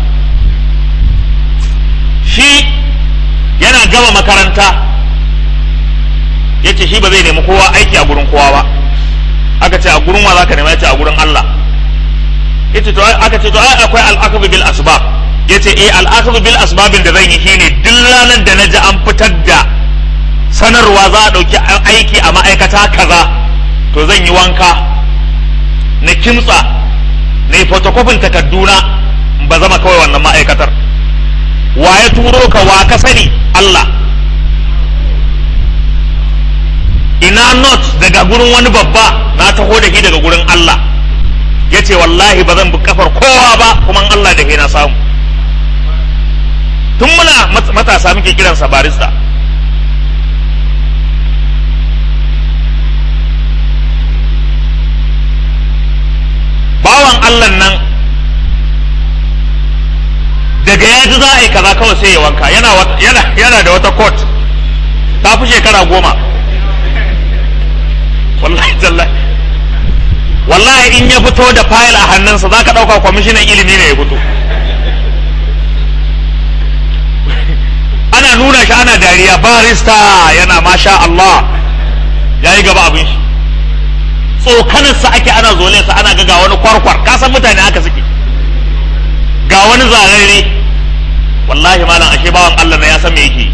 shi yana gama makaranta yace shi ba zai nemi kowa aiki a gurin kowa ba aka ce a gurin wa zaka nema yace a gurin Allah yace to aka ce to ai akwai al-akhdhu bil asbab yace eh al-akhdhu bil asbabin da zan yi shine duk ranar da naji an fitar da sanarwa za a dauki aiki a ma'aikata kaza to zan yi wanka na kimtsa na yi fotokofin takarduna ba zama kawai wannan ma'aikatar wa ya turo ka wa ka sani Allah ina not daga gurin wani babba na taho da shi daga gurin Allah ya ce wallahi ba zan bi kafar kowa ba kuma Allah da na samu tun muna matasa muke kiransa barista bawan Allah nan daga ya ji za a yi kaza kawai sai ya wanka yana da wata court ta fi shekara goma wallahi tallahi wallahi in ya fito da fayil a hannunsa za ka ɗauka kwamishinan ilimi ne ya fito ana nuna shi ana dariya barista yana masha Allah yayi gaba abin shi tsokanarsa ake ana zole sa ana ga ga wani kwarkwar ka san mutane haka suke ga wani zararre wallahi malam ashe bawan Allah na ya san me yake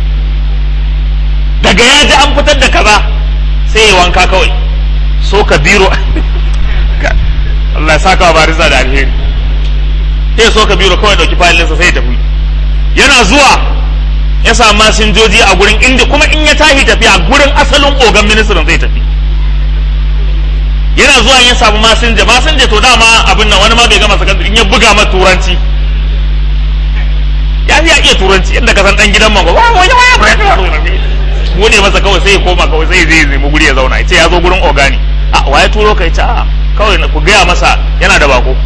daga ya ji an fitar da kaza sai ya wanka kawai so ka biro Allah ya saka wa barisa da alheri sai so ka biro kawai dauki fayilinsa sai ya tafi yana zuwa ya samu masinjoji a gurin inda kuma in ya tashi tafiya gurin asalin ogan ministan zai tafi yana zuwa ya samu masinja masinja to dama abin nan wani ma bai gama sakandare in ya buga ma turanci ya ya iya turanci inda ka san dan gidan mango ba wani wani bude masa kawai sai ya koma kawai sai zai nemi guri ya zauna ya ce ya zo gurin ogani a waye turo ka ya ce a kawai ku gaya masa yana da bako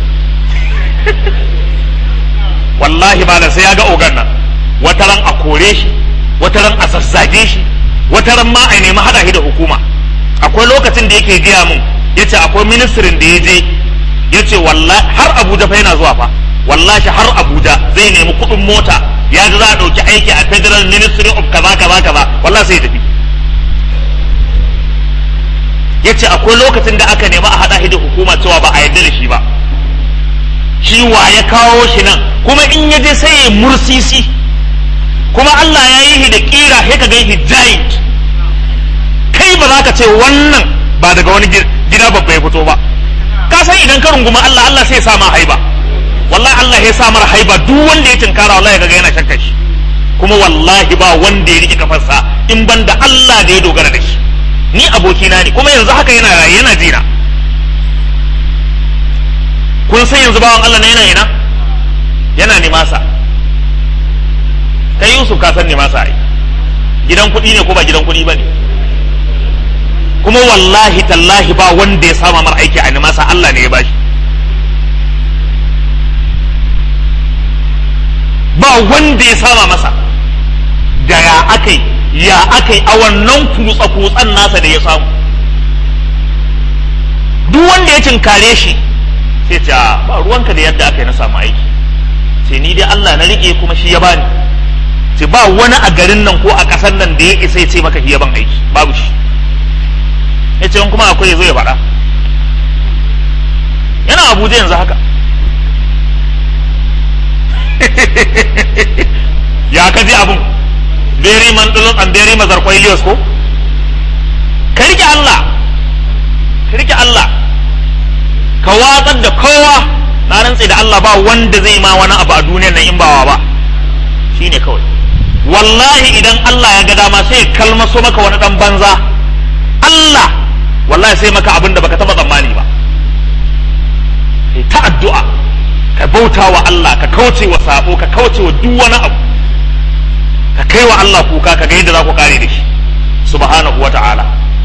wallahi malam sai ya ga ogan nan wataran a kore shi wataran a zazzage shi wataran ma a nemi hada shi da hukuma akwai lokacin da yake gaya mun yace akwai ministirin da ya je yace wallahi har Abuja fa yana zuwa fa wallahi har Abuja zai nemi kuɗin mota ya ji za a ɗauki aiki a Federal Ministry of kaza kaza kaza wallahi sai ya tafi yace akwai lokacin da aka nemi a hada shi da hukuma cewa ba a yarda da shi ba shi wa ya kawo shi nan kuma in ya je sai ya mursisi kuma Allah ya yi shi da kira sai ka gan shi giant kai ba za ka ce wannan ba daga wani gida babba ya fito ba ka san idan ka runguma Allah Allah sai ya sa ma haiba wallahi Allah ya sa mara haiba duk wanda ya tinkara wallahi kaga yana shakka shi kuma wallahi ba wanda ya rike kafarsa in ban da Allah da ya dogara da shi ni abokina ne kuma yanzu haka yana raye yana jina kun san yanzu bawan Allah na yana ina yana nimasa kai Yusuf ka san nimasa ai gidan kuɗi ne ko ba gidan kuɗi ba ne kuma wallahi tallahi ba wanda ya sama mar aiki a nimasa Allah ne ya bashi ba wanda ya sama masa da ya akai ya akai a wannan kutsa kutsan nasa da ya samu duk wanda ya tinkare shi sai ce ba ruwanka da yadda aka yi na samu aiki sai ni dai Allah na rike kuma shi ya bani ce ba wani a garin nan ko a ƙasar nan da ya isa ya ce maka shi ya ban aiki babu shi ya ce kuma akwai ya zo ya faɗa yana abuja yanzu haka ya ka ji abun beri man dulun an beri mazar kwailiyos ko ka rike Allah ka rike Allah ka watsar da kowa na rantse da Allah ba wanda zai ma wani abu a duniyar nan in bawa ba shine kawai wallahi idan Allah ya ga dama sai ya kalmaso maka wani dan banza Allah wallahi sai maka abin da baka taba tsammani ba kai ta addu'a ka bauta wa Allah ka kauce wa sabo ka kauce wa duk wani abu ka kai wa Allah kuka ka ga yadda za ku kare da shi subhanahu wa ta'ala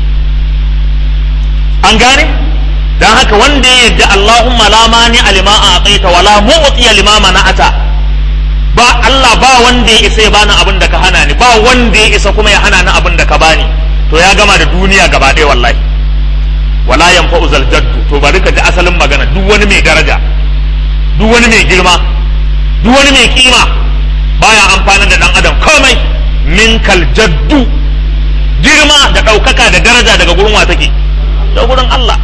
an gane dan haka wanda ya yadda Allahumma la mani alima a aqaita wala mu'ti lima mana'ata ba Allah ba wanda ya isa ya bani abin da ka hana ni ba wanda ya isa kuma ya hana ni abin da ka bani to ya gama da duniya gaba ɗaya wallahi wala yanfa'u zal jaddu to bari ka ji asalin magana duk wani mai daraja duk wani mai girma duk wani mai kima baya amfani da dan adam komai min kal jaddu girma da ɗaukaka da daraja daga gurin wa take da gurin Allah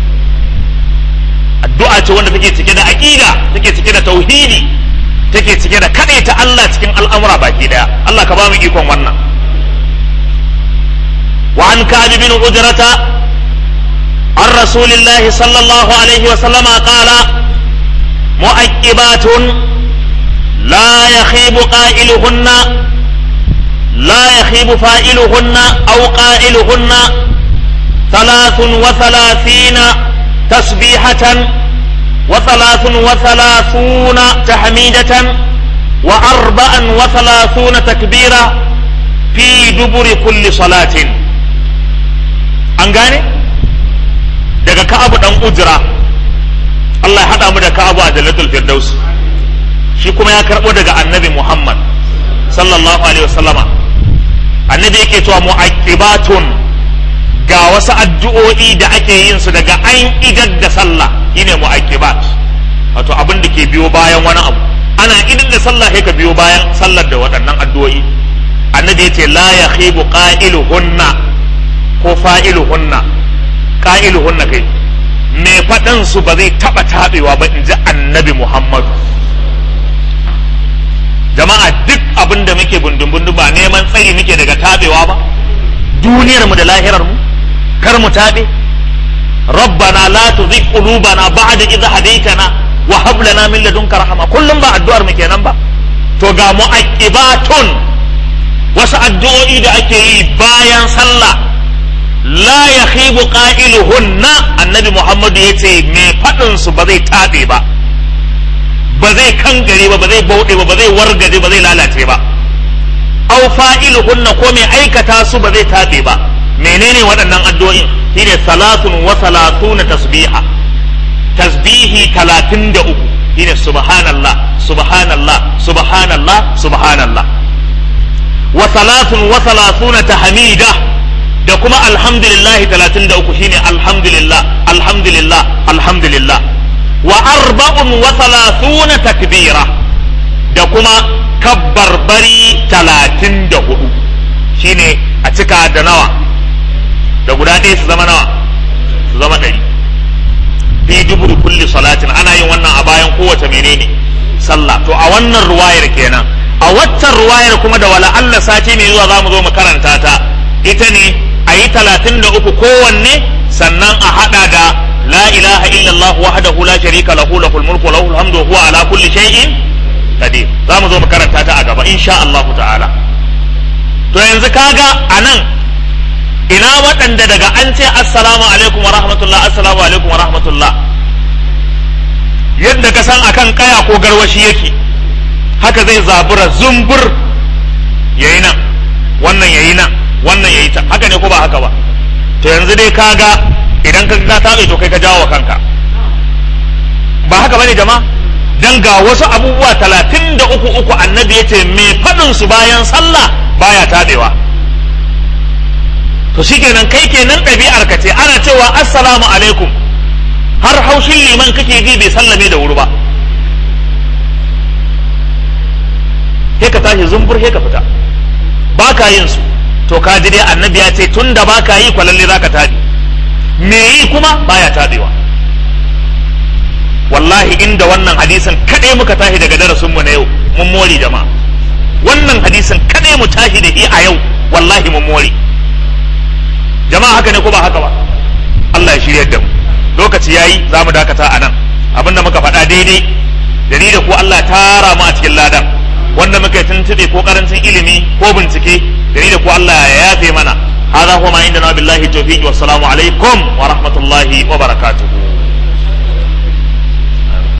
addu'a ce wanda take cike da aqida take cike da tauhidi take cike da ta Allah cikin al'amura baki daya Allah ka ba mu ikon wannan wa an kabi bin ujrata an rasulillahi sallallahu alaihi wa sallama qala mu'aqibatun la yakhibu qailuhunna la yakhibu fa'iluhunna aw qailuhunna ثلاث وثلاثين تسبيحة وثلاث وثلاثون تحميدة وأربعا وثلاثون تكبيرة في دبر كل صلاة أنغاني daga ka'abu dan ujra Allah ya hada mu da ka'abu a jannatul firdaus shi kuma ya karbo daga annabi Muhammad sallallahu alaihi wasallama annabi yake cewa mu'aqibatun ga wasu addu'o'i da ake yin su daga an idar da sallah shine mu'aqibat wato abin da ke biyo bayan wani abu ana idar da sallah sai ka biyo bayan sallar da waɗannan addu'o'i annabi yace la yakhibu qailuhunna ko fa'iluhunna ƙa'iluhunna kai mai faɗin su ba zai taɓa taɓewa ba in ji annabi muhammadu jama'a duk abin da muke bundun ba neman tsari muke daga taɓewa ba duniyar mu da lahirar mu kar mu taɓe rabbana la tuzigh qulubana ba'da idh hadaytana wa hab lana min ladunka rahma kullum ba addu'ar mu kenan ba to ga mu'aqibatun wasu addu'o'i da ake yi bayan sallah la yakhibu qailuhunna annabi muhammadu yace me fadin su ba zai tabe ba ba zai kangare ba ba zai bauɗe ba ba zai wargaje ba zai lalace ba aw fa'iluhunna ko mai aikata su ba zai tabe ba menene waɗannan addu'o'in shine salatun wa salatuna tasbiha tasbihi talatin da uku shine subhanallah subhanallah subhanallah subhanallah wa salatun wa salatuna tahmida da kuma alhamdulillah talatin da uku shine alhamdulillah alhamdulillah alhamdulillah wa arba'un wa salatuna takbira da kuma kabbarbari talatin da hudu shine a cika da nawa da guda ɗaya su zama nawa su zama ɗari fi duburi kulli salatin ana yin wannan a bayan kowace menene sallah to a wannan ruwayar kenan a waccan ruwayar kuma da wala Allah sati mai zuwa zamu zo mu karanta ta ita ne a yi talatin da uku kowanne sannan a hada da la ilaha illallah wahdahu la sharika lahu lahul mulku wa lahul hamdu wa huwa ala kulli shay'in qadir zamu zo mu karanta ta a gaba insha Allah ta'ala to yanzu kaga anan ina waɗanda daga an ce assalamu alaikum wa rahmatullah assalamu alaikum wa rahmatullah yadda ka san akan kaya ko garwashi yake haka zai zabura zumbur yayi nan wannan yayi nan wannan yayi ta haka ne ko ba haka ba to yanzu dai kaga idan ka ka tabe to kai ka jawo kanka ba haka bane jama'a dan ga wasu abubuwa talatin da uku uku annabi ya ce mai faɗin su bayan sallah baya tabewa to shikenan kai kenan ɗabi'ar ka ce ana cewa assalamu alaikum har haushin liman kake ji bai sallame da wuri ba sai ka tashi zumbur sai ka fita ba ka yin su to ka ji dai annabi ya ce tun da ba ka yi kwalalle za ka taɗi me yi kuma baya taɗewa wallahi inda wannan hadisin kaɗai muka tashi daga darasinmu na yau mun more jama'a wannan hadisin kaɗai mu tashi da shi a yau wallahi mun more jama'a haka ne ko ba haka ba Allah ya shirya da mu lokaci yayi za mu dakata a nan abinda muka faɗa daidai da ni da ku Allah ya tara mu a cikin ladan wanda muka yi tuntuɓe ko karancin ilimi ko bincike da ni da ku Allah ya yafe mana هذا هو ما عندنا بالله التوفيق والسلام عليكم ورحمة الله وبركاته